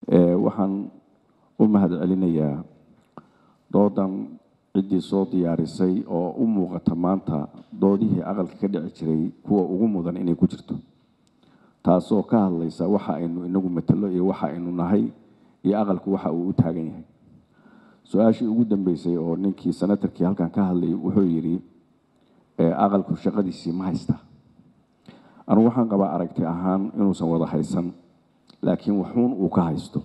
waxaan u mahad celinayaa doodan ciddii soo diyaarisay oo u muuqata maanta doodihii aqalka ka dhici jiray kuwa ugu mudan inay ku jirto taasoo ka hadlaysa waxa aynu inagu matalo iyo waxa aynu nahay iyo aqalku waxa uu u taagan yahay su-aashii ugu dambeysay oo ninkii senatarkii halkan ka hadlayay wuxuu yidhi aqalku shaqadiisii ma haysta anugu waxaan qabaa aragti ahaan inuusan wada haysan laakiin waxuun uu ka haysto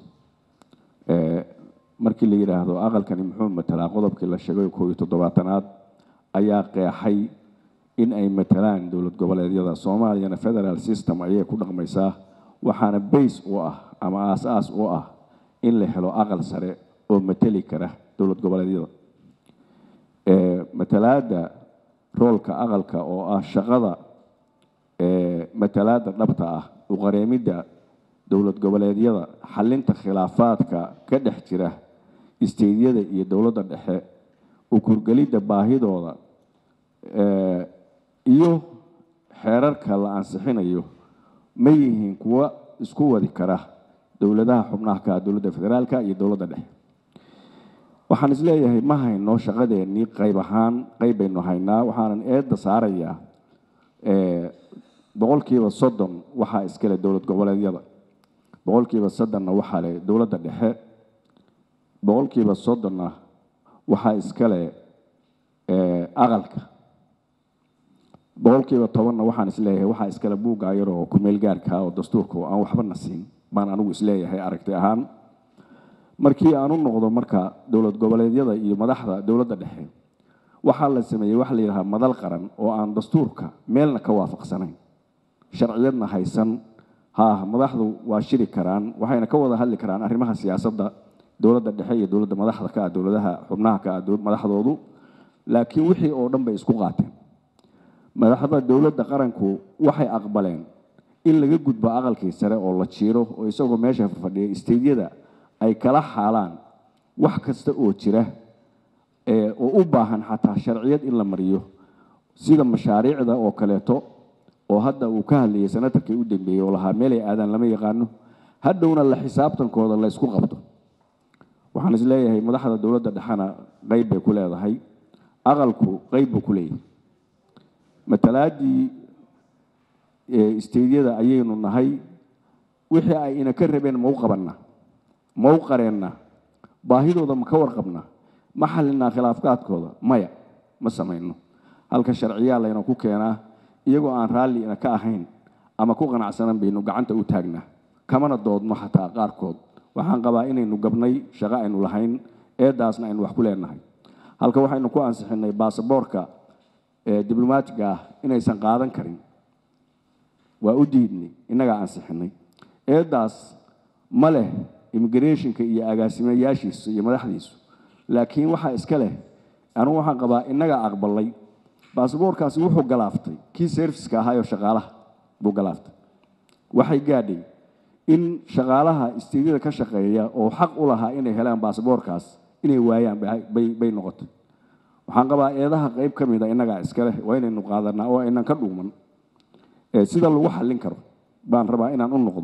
markii la yidhaahdo aqalkani muxuu matalaa qodobkii la sheegay koo iyo toddobaatanaad ayaa qeexay in ay matalaan dowlad goboleedyada soomaaliyana federal system ayay ku dhaqmaysaa waxaana base u ah ama aas-aas u ah in la helo aqal sare oo mateli kara dowlad goboleedyada matalaadda roolka aqalka oo ah shaqada matalaadda dhabta ah uqareemidda dowlad goboleedyada xalinta khilaafaadka ka dhex jira isteydyada iyo dowladda dhexe ukurgelidda baahidooda iyo xeerarka la ansixinayo ma yihiin kuwa isku wadi kara dowladaha xubnaha ka dowladda federaalka iyo dowladda dhexe waxaan isleeyahay ma hayno shaqadeennii qayb ahaan qayb baynu haynaa waxaanan eedda saarayaa boqolkiiba soddon waxaa iskale dowlad goboleedyada boqolkiiba soddonna waxaa leh dowladda dhexe boqolkiiba soddonna waxaa iskale aqalka boqolkiiba tobanna waxaan isleeyahay waxaa iskale buugga yaroo kumeel gaarka oo dastuurka oo aan waxba na siin baan anigu isleeyahay aragti ahaan markii aan u noqdo marka dowlad goboleedyada iyo madaxda dowladda dhexe waxaa la sameeyey waxa la yidhahaa madal qaran oo aan dastuurka meelna ka waafaqsanayn sharciyadna haysan ha madaxdu waa shiri karaan waxayna ka wada hadli karaan arrimaha siyaasadda dowladda dhexe iyo dowladda madaxda ka ah dowladaha xubnaha ka ah madaxdoodu laakiin wixii oo dhan bay isku qaateen madaxda dowladda qaranku waxay aqbaleen in laga gudbo aqalkii sare oo la jiiro oo isagoo meesha fadhiya isteydyada ay kala xaalaan wax kasta oo jira oo u baahan xataa sharciyad in la mariyo sida mashaariicda oo kaleeto oo hadda uu ka hadlayay senatarkii u dambeeyey oo lahaa meelay aadaan lama yaqaano hadhowna la xisaabtankooda la ysku qabto waxaan isleeyahay madaxda dowladda dhexena qayb bay ku leedahay aqalku qayb buu ku leeyahay matalaaddii isteydyada ayaynu nahay wixii ay ina ka rabeen ma u qabanna ma u qareenna baahidooda ma ka warqabna ma xallinaa khilaafkaadkooda maya ma samayno halka sharciyaa layna ku keenaa iyagoo aan raalli ina ka ahayn ama ku qanacsanan baynu gacanta u taagnaa kamana doodno xataa qaarkood waxaan qabaa inaynu gabnay shaqo aynu lahayn eedaasna aynu wax ku leenahay halka waxaynu ku ansixinay baasaboorka diblomaatiga ah inaysan qaadan karin waa u diidnay innagaa ansixinay eedaas ma leh immigrationka iyo agaasimayaashiisu iyo madaxdiisu laakiin waxaa iska leh anugu waxaan qabaa innagaa aqbalay baasaboorkaasi wuxuu galaaftay kii serviska ahaayoo shaqaalaha buu galaaftay waxay gaadhay in shaqaalaha istiidyada ka shaqeeya oo xaq u lahaa inay helaan baasaboorkaas inay waayaan bay noqotay waxaan qabaa eedaha qayb ka mida innagaa iska leh waa inaynu qaadanaa oo aynan ka dhuuman sida lagu xallin karo baan rabaa inaan u noqdo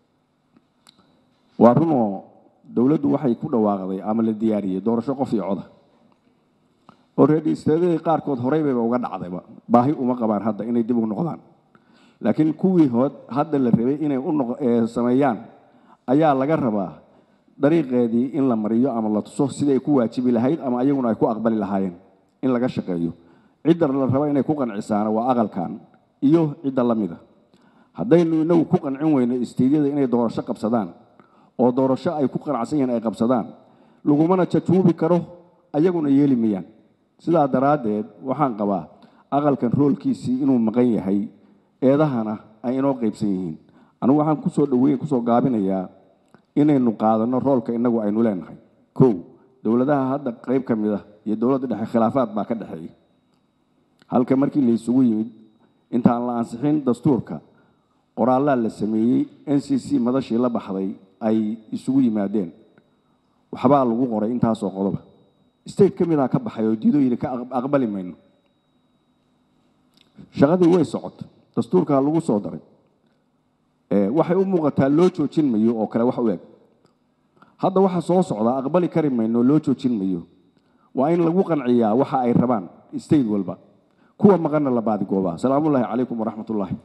waa runoo dowladdu waxay ku dhawaaqday ama la diyaariyey doorasho qof iyo coda oo reer isteedadii qaarkood horey bayba uga dhacdayba baahi uma qabaan hadda inay dib u noqdaan laakiin kuwii hood hadda la rabay inay u sameeyaan ayaa laga rabaa dariiqeedii in la mariyo ama la tuso siday ku waajibi lahayd ama ayaguna ay ku aqbali lahaayeen in laga shaqeeyo cidda la raba inay ku qancisaana waa aqalkan iyo cidda la mida haddaynu inagu ku qancin weyno isteydyada inay doorasho qabsadaan oo doorasho ay ku qanacsan yihiin ay qabsadaan lagumana jajuubi karo ayaguna yeeli mayaan sidaa daraaddeed waxaan qabaa aqalkan roolkiisii inuu maqan yahay eedahana ay inoo qaybsan yihiin anigu waxaan kusoo dhaweyn kusoo gaabinayaa inaynu qaadanno roolka innagu aynu leenahay kow dowladaha hadda qayb ka mid ah iyo dowladda dhexe khilaafaad baa ka dhexeeya halka markii la isugu yimid intaan la ansixin dastuurka qoraallaa la sameeyey n c c madashii la baxday ay isugu yimaadeen waxbaa lagu qoray intaasoo qodoba state ka midaa ka baxay oo diidooyina ka aqbali mayno shaqadii way socotay dastuurkaa lagu soo daray waxay u muuqataa loo joojin mayo oo kale wax u eg hadda waxa soo socda aqbali kari mayno loo joojin mayo waa in lagu qanciyaa waxa ay rabaan state walba kuwa maqanna la baadigooba salaamullaahi calaykum waraxmatullaahi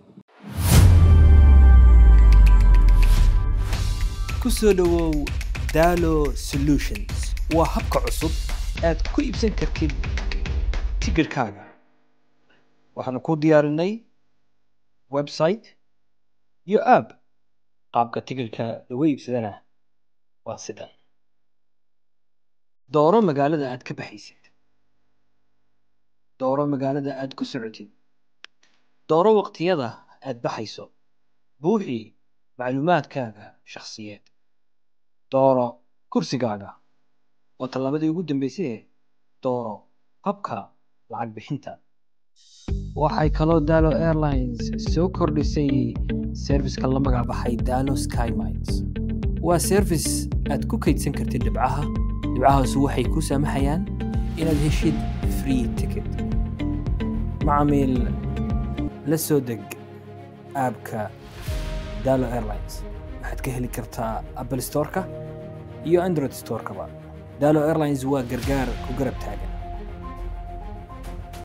ku soo dhowow dalo solutions waa habka cusub aad ku iibsan kartid tigirhkaaga waxaanu ku diyaarinay website iyo app qaabka tigirhka lagu iibsadana waa sidan dooro magaalada aad ka baxaysid dooro magaalada aad ku socotid dooro waqtiyada aad baxayso buuxi macluumaadkaaga shakhsiyeed dooro kursigaaga waa tallaabadii ugu dambeysay dooro habka lacag bixinta waxay kaloo dalo airlines soo kordhisay serviska la magac baxay dalo skymines waa service aad ku kaydsan kartid dhibcaha dhibcahaasu waxay ku saamaxayaan inaad heshid free ticket macamiil la soo deg aabka dalo airlines waxaad ka heli kartaa apple storeka iyo android storekaba dalo airlines waa gargaar ku garab taagan